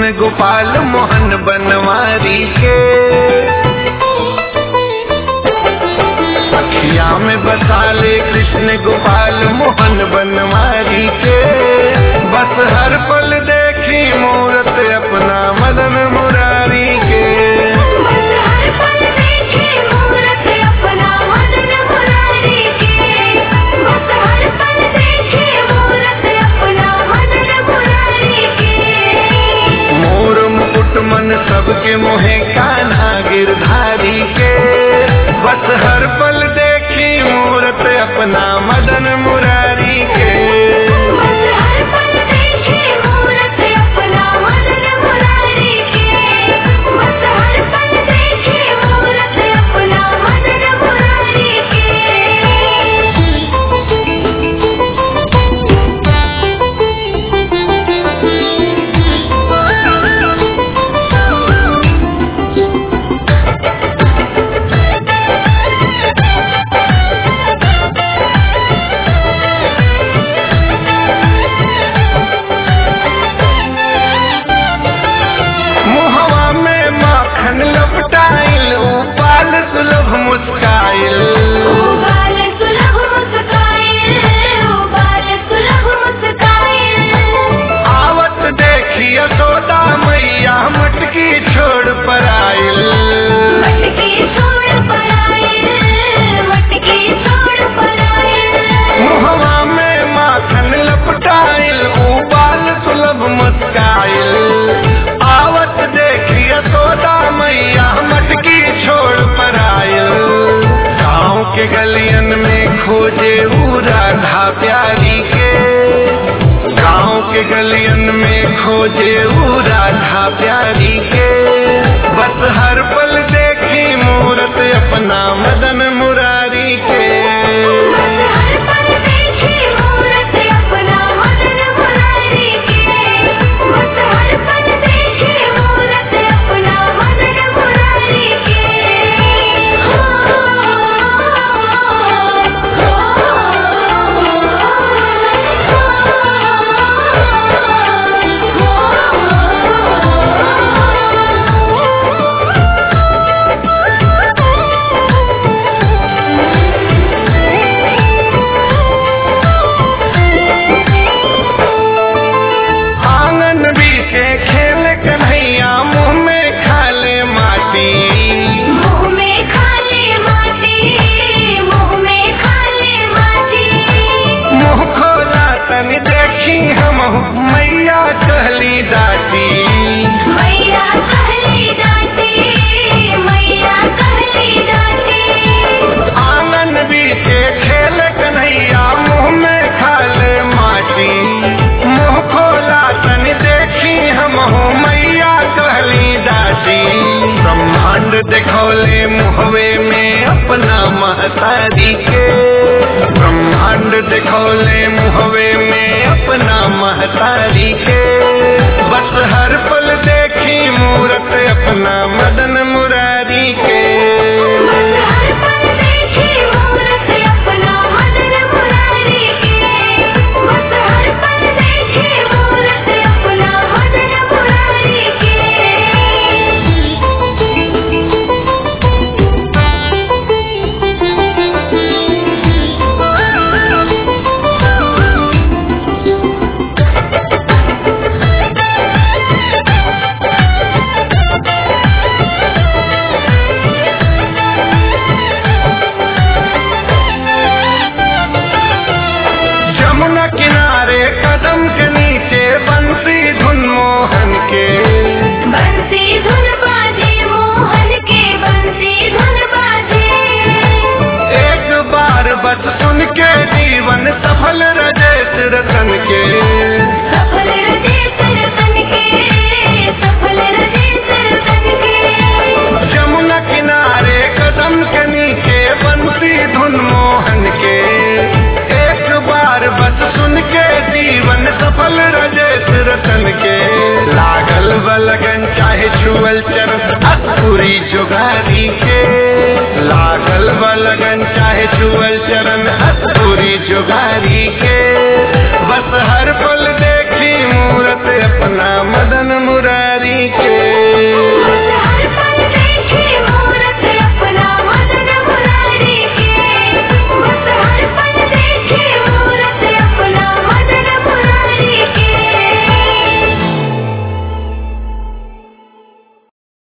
कृष्ण गोपाल मोहन बनवारी के अखिया में बसाले कृष्ण गोपाल मोहन बनवारी के बस हर पल देखी मूरत अपना मदन मुरारी के बस हर पल देखे मूरत अपना मदन मुरारी के बस हर पल देखे मूरत अपना मदन मुरारी के मोर मुकुट मन सबके मोहे कान्हा गिरधारी के बस हर पल देखी मूरत अपना मदन मुरारी के बस हर पल देखे मूरत अपना मदन मुरारी के बस हर पल देखे मूरत अपना मदन मुरारी मुहवा में माखन लपटाइल उपाल सुलभ मुस्काइल ओ बाल सुलभ मुस्काए ओ बाल सुलभ मुस्काए आवत देखी यशोदा मैया मटकी छोड़ पर आइल मटकी छोड़ पर आए मटकी छोड़ पर आए मुहवा में माखन लपटाइल उबाल सुलभ मुस्काइल आवत देखिए सोदा मैया मटकी छोड़ पर आइल गाँव के गलियन में खोजे ऊ राधा प्यारी के गाँव के गलियन में खोजे ऊ राधा प्यारी के बस हर पल देखी मूरत अपना मदन मुरारी के बस हर पल देखे मूरत अपना मदन मुरारी के बस हर पल देखे मूरत अपना मदन मुरारी आंगन बीचे खेल कन्हैया मुंह में खाले माटी मुँह में खाले माटी मुँह में खाले माटी मुंह खोला तन देखी हम मैया कहली दाटी मैया कहली डांटी मैया कहली डांटी आंगन बीचे खेल कन्हैया मुंह में खाले माटी मुंह खोला तन देखी हम मैया कहली दाटी ब्रह्मांड देखौले मुहवे में अपना महतारी के ब्रह्मांड देखौले मुहवे में अपना महतारी के बस हर पल देखी मूरत अपना मदन मुरारी के बस हर पल देखे मूरत अपना मदन मुरारी के बस हर पल देखे मूरत अपना मदन मुरारी के जमुना किनारे कदम के नीचे बंसी धुन मोहन के बंसी धुन बाजे मोहन के बंसी धुन बाजे एक बार बस सुन के जीवन सफल रजेश रतन के सफल रजे सरतन के सफल रजे सरतन के जमुना किनारे कदम के नीचे बंसी धुन मोहन के एक बार बस सुन के जीवन सफल रजेश रतन के लागल बलगन चाहे छुअल चरण अधूरी जुगारी के लागल बलगन चाहे छुअल चरण अधूरी जुगारी के बस हर पल देखी मूरत अपना मदन